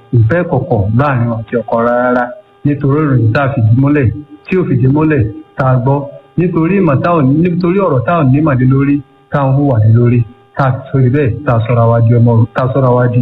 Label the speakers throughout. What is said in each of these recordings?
Speaker 1: ìfẹ́ kọ̀kọ̀ láàrin àti ọkọ rárá nítorí ìròyìn tá a fìdí múlẹ̀ tí ò fìdí múlẹ̀ tá a gbọ́ nítorí ìmọ̀ tá ò nítorí ọ̀rọ̀ tá ò ní màdé lórí tá ò ń hùwà dé lórí tá a sórí bẹ́ẹ̀ tá a sọ̀rọ̀ àwa di ọmọ tá a sọ̀rọ̀ àwa di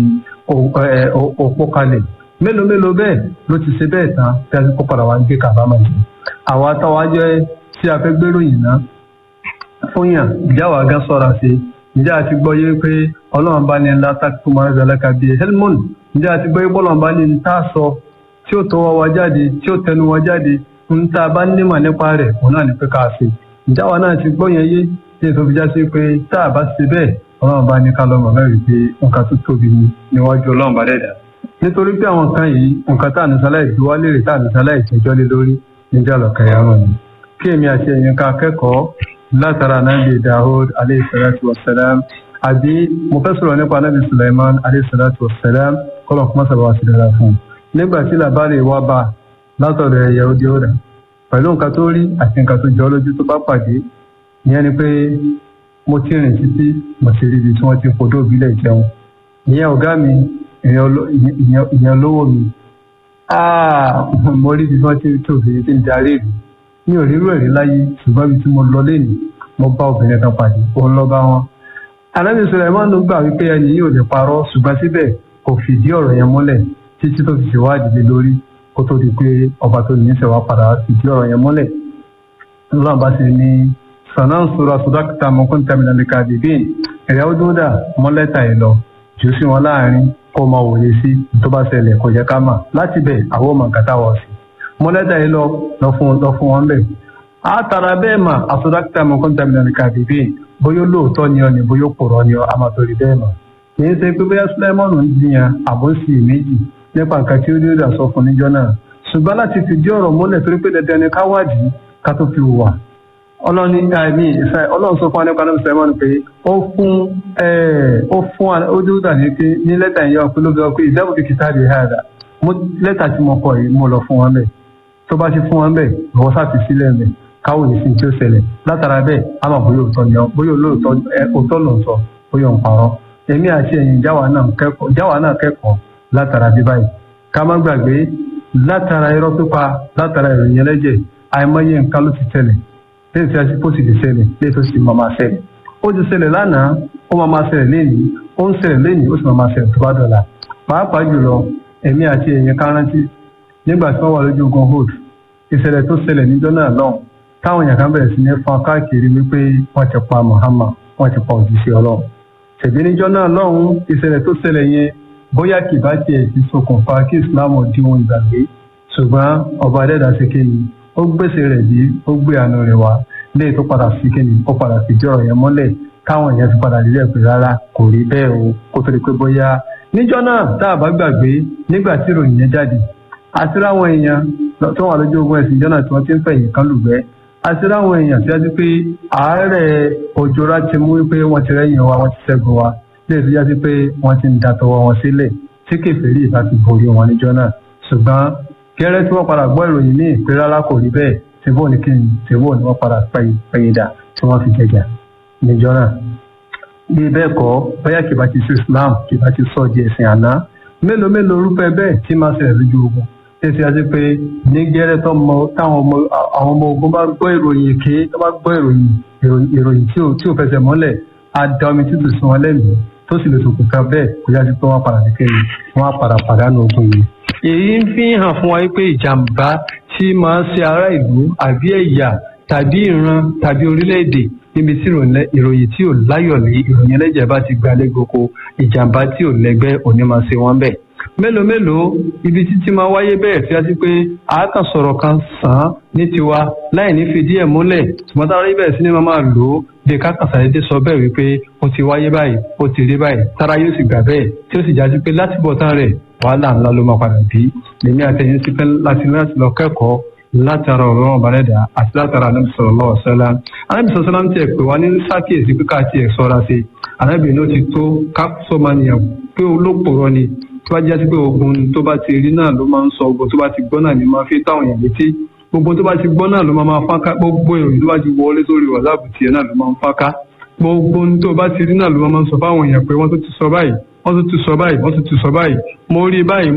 Speaker 1: òpó kalẹ̀ mélòó mélòó bẹ́ẹ̀ ló ti ṣe bẹ́ẹ̀ tán tí a ti kó padà wá ń gbé kábàámọ̀ yìí àwa táwa jẹ́ tí a fẹ́ gbéròyìn náà fún yàn ìjáwá gán sọ̀rọ̀ sí ǹjẹ́ àti gbọ́ yé pé ọlọ́run bá ní ńlá tákìtù máa ń zẹlẹ́ka bíi helmon ǹjẹ́ àti gbọ́ yé bọ́lọ́run bá ní ní tá a sọ tí ó tọwọ́ wa jáde tí ó tẹnu wa jáde ń tá a bá nímọ̀ nípa rẹ̀ òun náà ní pé ká ṣe ìjáwá náà ti gbọ́ yẹn yé tí èso fi já sí pé tá a bá ṣe bẹ́ẹ̀ ọlọ́run bá ní ká lọ́mọ mẹ́rin pé nǹkan tó tóbi ni níwájú ọlọ́run bá dẹ̀dà nítorí pé àwọn kan yìí nǹkan tá à ní sálẹ̀ ìdíwá lérè tá à ní sálẹ̀ ìtẹ́jọ́ lé lórí níjà lọ́kẹ́yà wọn ni kí èmi àti ẹ̀yin ká kẹ́kọ̀ọ́ látara nabi dahud aleyhisalatu wasalam àbí mo fẹ́ sọ̀rọ̀ nípa nabi sulaiman aleyhisalatu wasalam kọ́lọ̀ kọ́mọ́ sábà wá sí dára fún un nígbà tí làbárè wá bá látọ̀dọ̀ ẹ̀yà òde ọ̀dà pẹ̀lú nǹkan tó rí àti nǹkan tó jọ lójú tó bá pàdé ìyẹn ni pé mo ti rìn títí mo ti rí ibi tí wọ́n ti fodó ìbílẹ̀ jẹun ìyẹn ọ̀gá mi ìyẹn lówó mi mo rí ibi tí wọ́n ti tóbi tí ń darí ìlú mi ò rírú ẹ̀rí láyé ṣùgbọ́n ibi tí mo lọ lẹ́nu mo bá obìnrin kan pàdé òun lọ bá wọn. alábi Sulaiman ló gbà wípé ẹni yìí ò lè parọ́ ṣùgbọ́n síbẹ̀ kò fìdí ọ̀rọ̀ yẹn múlẹ̀ títí tó fi ṣèwádìí lé lórí kó tó di pé ọba tó ní ìṣẹ̀wá padà fìdí ọ̀rọ̀ yẹn múlẹ̀. ọlọ́run bá ti ní sanan sora sodakita mọ́kún tẹ̀mínà lè ka bèbè ẹ̀rẹ́ ó dúdà mọ́lẹ́ta ẹ̀ lọ jù sí wọn láàrin kó máa wòye sí tó bá ṣẹlẹ̀ kò jẹ́ ká mà láti bẹ̀ àwọn ọmọ nǹkan táwọn sí mọ́lẹ́dà yìí lọ lọ fún lọ fún wọn bẹ́ẹ̀. a tara bẹ́ẹ̀ mà àsọdákítà mọ́kàntà mílíọ̀nù kàdébí bóyá lóòótọ́ ni ọ ni bóyá pòrọ̀ ni ọ àmàtòrí bẹ́ẹ̀ mà. kì í ṣe pé bóyá sulaimon ń jiyàn àbòsí méjì nípa nǹkan tí ó dé dà sọ fún níjọ́ náà. ṣùgbọ́n láti fìdí ọ̀rọ̀ múlẹ̀ torí pé dandan ni káwádìí ká tó fi wà. ọlọ́ni àìní ìfẹ́ ọlọ́run sọ fún anípa náà sulaimon pé ó fún ó fún ó dé dà ní ní lẹ́tà ìyá ọ̀pẹ ló fi sọ pé ìdáàbò kìkìtà rẹ̀ hàdà lẹ́tà tí mo kọ yìí mo lọ fún wọn bẹ́ẹ̀ tó bá ti fún wọn bẹ́ẹ̀ ìwọ sáfi sílẹ̀ mẹ́ káwọ́ yìí sí tí ó ṣẹlẹ̀ látara bẹ́ẹ̀ á mọ̀ bóyá òótọ́ ni ọ bóyá olóòótọ́ ẹ òótọ́ ló ń sọ bóyá òun parọ́ èmi àti ẹ̀yin jáwa náà kẹ́kọ̀ọ́ jáwa náà kẹ́kọ̀ọ́ látara bí báyìí ká má gbàgbé látara irọ́ pípa látara ìròyìn ẹlẹ́jẹ̀ àìmọye nǹkan ló ti ṣẹlẹ̀ lẹ́yìn tí a ti kó sì ti ṣẹlẹ̀ lẹ́yìn tó sì máa máa ṣẹlẹ̀ ó ti ṣẹlẹ̀ lánàá ó máa máa ṣẹlẹ̀ lẹ́yìn ó ń ṣẹlẹ̀ lẹ́yìn ó sì máa máa ṣẹlẹ̀ tó bá dọ̀la pàápàá jùlọ èmi àti ẹ̀yin kárántí nígbà tí wọ́n wà lójú ogun hood ìṣẹ̀lẹ̀ tó ṣẹlẹ̀ níjọ́ náà lọ́hùn táwọn èèyàn kan bẹ̀rẹ̀ sí ní fọn káàkiri wípé wọ́n ti pa Muhammad wọ́n ti pa òjíṣẹ́ Ọlọ́run ṣèbí níjọ́ náà lọ́hùn ìṣẹ̀lẹ̀ tó ṣẹlẹ̀ yẹn bóyá kì bá tiẹ̀ ti ṣokùnfà kí Islam di ohun ìgbàgbé ṣùgbọ́n ọba adẹ́dà ṣe kéyìn ó gbèsè rẹ̀ bí ó gbé àánú rẹ̀ wá léè tó padà sí kéyìn ó padà fìdí ọ̀rọ̀ yẹn mọ́lẹ̀ táwọn èèyàn ti padà lílẹ̀ pé rárá kò rí bẹ́ẹ̀ o kó tó di pé bóyá níjọ́ náà tá a bá gbàgbé nígbà tí ìròyìn yẹn jáde àti ráwọn èèyàn tó wà lójú ogun ẹ̀sìn jọ́nà tí wọ́n ti ń fẹ̀yìn kan lùgbẹ́ àti ráwọn èèyàn tí wọ́n ti pé àárẹ̀ òjòrá ti mú pé wọ́n ti rẹ́yìn wa wọ́n ti ṣẹ́gun wa lè tó yásí pé wọ́n ti ń da tọwọ́ wọn sílẹ̀ tí kèfèrí ìta ti borí wọn níjọ́ náà ṣùgbọ́n gẹ́rẹ́ tí wọ́n padà gbọ́ ìròyìn ní ìpè rárá kò rí bẹ́ẹ̀ tìbó ní kí ni tìbó ni wọ́n padà pẹ̀yìn dà tí wọ́n fi jẹjà níjọ́ náà bí bẹ́ẹ̀ kọ́ bóyá kìbá ti sí Islam kìbá ti sọ di ẹ̀sìn àná mélòó mélòó orúfẹ́ bẹ́ẹ̀ tí máa ṣẹlẹ̀ lójú ogun tẹsí àti pé ní gẹ́rẹ́ tó mọ táwọn ọmọ àwọn ọmọ ogun bá gbọ́ ìròyìn èké tó bá gbọ́ ìròyìn ìròyìn tí ò tí ò fẹsẹ̀ mọ́lẹ̀ á da omi títù sí wọn lẹ́mìí tó sì lè ṣokùnfà bẹ́ẹ̀ kó yá sí pé wọ́n padà kékeré wọ́n á padà pàdánù ogun yìí. èyí ń fi hàn fún wa pé ìjàmbá tí máa ń ṣe ará ìlú àbí ẹ̀yà tàbí ìran tàbí orílẹ̀-èdè níbi tí ìròyìn tí ò láyọ̀ ní ìròyìn ẹlẹ́jẹ̀ bá ti gbalẹ̀ gboko ìjàmbá tí ò lẹ́gbẹ́ òní máa ṣe wọ́n bẹ́ẹ̀ mélòó mélòó ibi títí máa wáyé bẹ́ẹ̀ fi àti pé àákàn sọ̀rọ̀ kan sàn án ní tiwa láì ní fìdí ẹ̀ múlẹ̀ ṣùgbọ́n tára ibẹ̀ sí ni máa máa lò ó bí kákan sàdédé sọ bẹ́ẹ̀ wípé ó ti wáyé báyìí ó ti rí báyìí tára yóò sì gbà bẹ́ẹ̀ tí ó sì jáde pé láti bọ̀ tán rẹ̀ wàhálà ńlá ló máa padà bí lèmi àtẹ̀yìn sí pé láti láti lọ kẹ́kọ̀ọ́ látara ọ̀rọ̀ ọ̀bàrẹ́dà àti látara anábì sallallahu alaihi wasallam anábì sallallahu alaihi wasallam tiẹ̀ pé wá ní sákìyèsí pé ká tiẹ̀ sọ́ra sí anábì ní ó ti tó ká sọ́mọ́nìyàn pé olóòpòrọ̀ ni tó bá jẹ́ sí pé ogun tó bá ti rí náà ló máa ń sọ ogun tó bá ti gbọ́ náà ni máa fi táwọn èèyàn létí gbogbo tó bá ti gbọ́ náà ló máa máa fáká gbogbo ìròyìn tó bá ti wọlé sórí wàsáàpù tiẹ̀ náà ló máa ń fáká gbogbo tó bá ti rí náà ló máa ń sọ fáwọn èèyàn pé wọ́n tó ti sọ báyìí wọ́n tó ti sọ báyìí wọ́n tó ti sọ báyìí mo rí báyìí